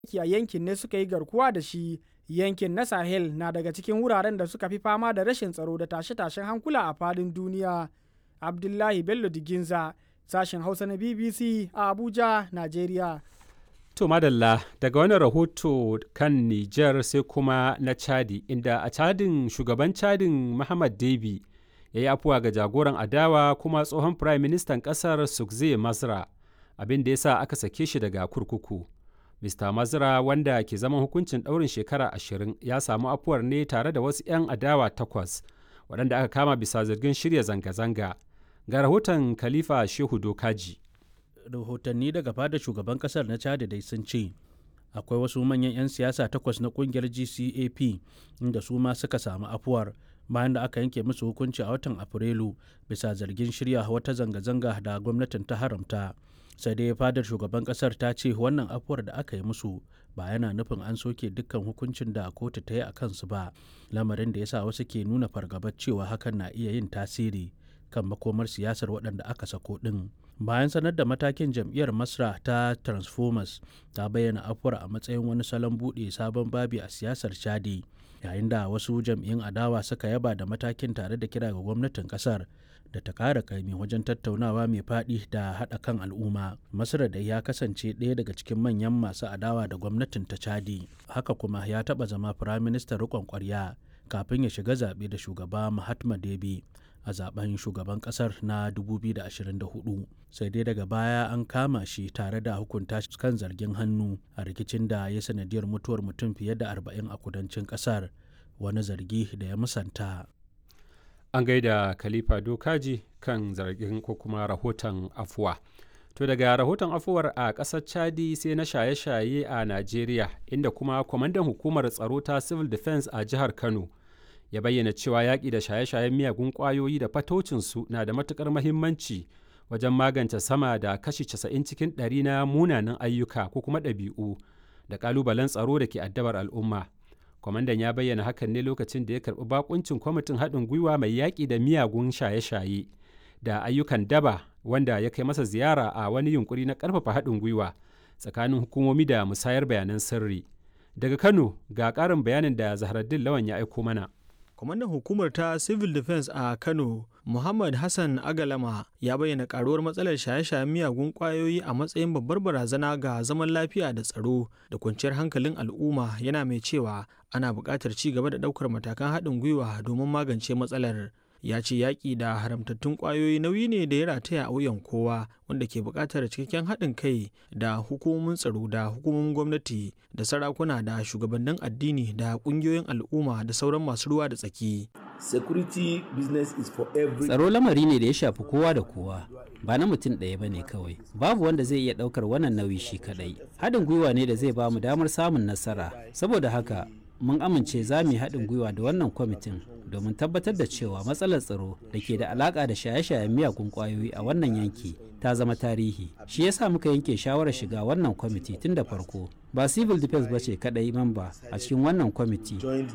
a yankin ne suka yi garkuwa da shi yankin na sahel na daga cikin wuraren da suka fi fama da rashin tsaro da tashe-tashen hankula a fadin duniya abdullahi bello diginza sashen hausa na bbc a abuja nigeria To madalla daga wani rahoto kan Nijar sai kuma na Chadi inda a Chadin shugaban Chadin Muhammad Debi ya yi afuwa ga jagoran adawa kuma tsohon Prime Ministan ƙasar Sukze Masra abin da ya sa aka sake shi daga kurkuku. Mr. Mazra wanda ke zaman hukuncin ɗaurin shekara ashirin ya samu afuwar ne tare da wasu 'yan adawa takwas waɗanda aka kama bisa zargin shirya zanga-zanga. Ga rahoton Khalifa Shehu Dokaji. rahotanni daga fada shugaban kasar na chad dai sun ce akwai wasu manyan 'yan siyasa takwas na kungiyar gcap inda su ma suka samu afuwar bayan da aka yanke musu hukunci a watan afrilu bisa zargin shirya wata zanga-zanga da gwamnatin ta haramta sai dai fadar shugaban kasar ta ce wannan afuwar da aka yi musu ba yana nufin an soke dukkan hukuncin da kotu ta yi a kansu ba lamarin da ya sa wasu ke nuna fargabar cewa hakan na iya yin tasiri kan makomar siyasar waɗanda aka sako ɗin bayan sanar da matakin jam'iyyar masra ta transformers ta bayyana afuwar a matsayin wani salon buɗe sabon babi a siyasar chadi yayin da wasu jam'iyyun adawa suka yaba da matakin tare da kira ga gwamnatin kasar da ta kara kaimi wajen tattaunawa mai faɗi da haɗa kan al'umma masra da ya kasance ɗaya daga cikin manyan masu adawa da gwamnatin ta chadi haka kuma ya taɓa zama firaministan riƙon ƙwarya kafin ya shiga zaɓe da shugaba mahatma debi a zaben shugaban kasar na 2024 sai dai daga baya an kama shi tare da hukunta shi kan zargin hannu a rikicin da ya sanadiyar mutuwar mutum fiye da 40 a kudancin kasar wani zargi da ya musanta An gaida Khalifa Dokaji kan zargin ko kuma rahoton afuwa. To daga rahoton afuwar a ƙasar Chadi sai na shaye-shaye a Najeriya inda kuma kwamandan hukumar tsaro ta Civil Defense a jihar Kano ya bayyana cewa yaƙi da shaye-shayen miyagun ƙwayoyi da fatocinsu na da matuƙar mahimmanci wajen magance sama da kashi 90 cikin ɗari na munanan ayyuka ko kuma ɗabi'u da ƙalubalen tsaro da ke addabar al'umma. Kwamandan ya bayyana hakan ne lokacin da ya karɓi bakuncin kwamitin haɗin gwiwa mai yaƙi da miyagun shaye-shaye da ayyukan daba wanda ya kai masa ziyara a wani yunkuri na ƙarfafa haɗin gwiwa tsakanin hukumomi da musayar bayanan sirri. Daga Kano ga ƙarin bayanin da Zahraddin Lawan ya aiko mana. kwamandan hukumar ta civil defense a kano muhammad hassan agalama ya bayyana karuwar matsalar shaye-shayen miyagun kwayoyi a matsayin babbar barazana ga zaman lafiya da tsaro da kwanciyar hankalin al'umma yana mai cewa ana buƙatar ci gaba da ɗaukar matakan haɗin gwiwa domin magance matsalar ya ce yaƙi da haramtattun ƙwayoyi nauyi ne da ya rataya a wuyan kowa wanda ke buƙatar cikakken haɗin kai da hukumomin tsaro da hukumomin gwamnati da sarakuna da shugabannin addini da ƙungiyoyin al'umma da sauran masu ruwa da tsaki. Security business is for every Tsaro lamari ne da ya shafi kowa da kowa, ba na mutum ɗaya ba ne kawai. Babu wanda zai iya ɗaukar wannan nauyi shi kaɗai. Haɗin gwiwa ne da zai ba mu damar samun nasara. Saboda haka, mun amince za mu yi haɗin gwiwa da wannan kwamitin domin tabbatar da cewa matsalar tsaro da ke da alaƙa da shaye-shayen miyagun ƙwayoyi a wannan yanki ta zama tarihi shi yasa muka yanke shawarar shiga wannan kwamiti tun da farko ba civil defense ba ce kaɗai mamba a cikin wannan kwamiti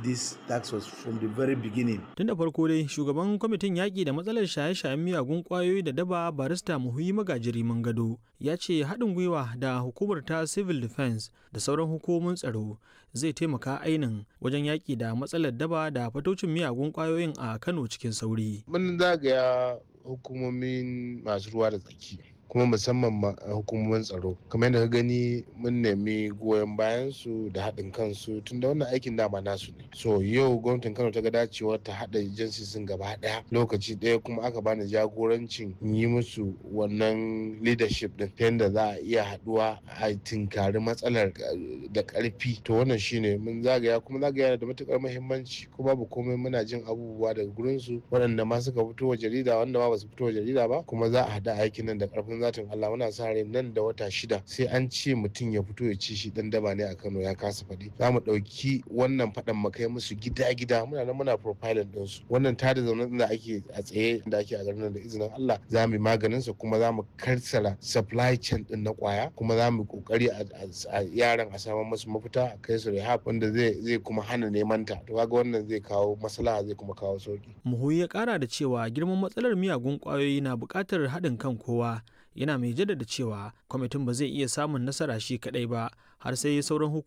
tun da farko dai shugaban kwamitin yaƙi da matsalar shaye-shayen miyagun ƙwayoyi da daba barista muhuyi magajiri gado ya ce haɗin gwiwa da hukumar ta civil defense da sauran hukumomin tsaro zai taimaka ainin wajen yaƙi da matsalar daba da fatocin miyagun ƙwayoyin a kano cikin sauri mun zagaya hukumomin masu ruwa da tsaki kuma musamman hukumomin tsaro kamar yadda ka gani mun nemi goyon bayan su da haɗin kansu tun da wannan aikin dama nasu ne so yau gwamnatin kano ta ga dacewar ta haɗa jinsisin gaba ɗaya lokaci ɗaya kuma aka bani jagorancin yi musu wannan leadership din ta yadda za a iya haɗuwa a tinkari matsalar da ƙarfi to wannan shine mun zagaya kuma zagaya da matuƙar muhimmanci ko babu komai muna jin abubuwa daga gurin su waɗanda ma suka fito wa jarida wanda ma ba su fito wa jarida ba kuma za a haɗa aikin nan da ƙarfin zatin Allah muna sa rai nan da wata shida sai an ce mutum ya fito ya ci shi dan daba ne a Kano ya kasa faɗi za mu ɗauki wannan faɗan mu kai musu gida gida muna nan muna profiling din su wannan tada zaune da ake a tsaye da ake a garin nan da izinin Allah za mu yi maganin sa kuma za mu karsala supply chain din na kwaya kuma za mu kokari a yaran a samu musu mafita a kai su rehab wanda zai zai kuma hana neman ta to kaga wannan zai kawo maslaha zai kuma kawo sauki muhuyi ya kara da cewa girman matsalar miyagun kwayoyi na buƙatar haɗin kan kowa yana mai jaddada cewa kwamitin ba zai iya samun nasara shi kaɗai ba har sai sauran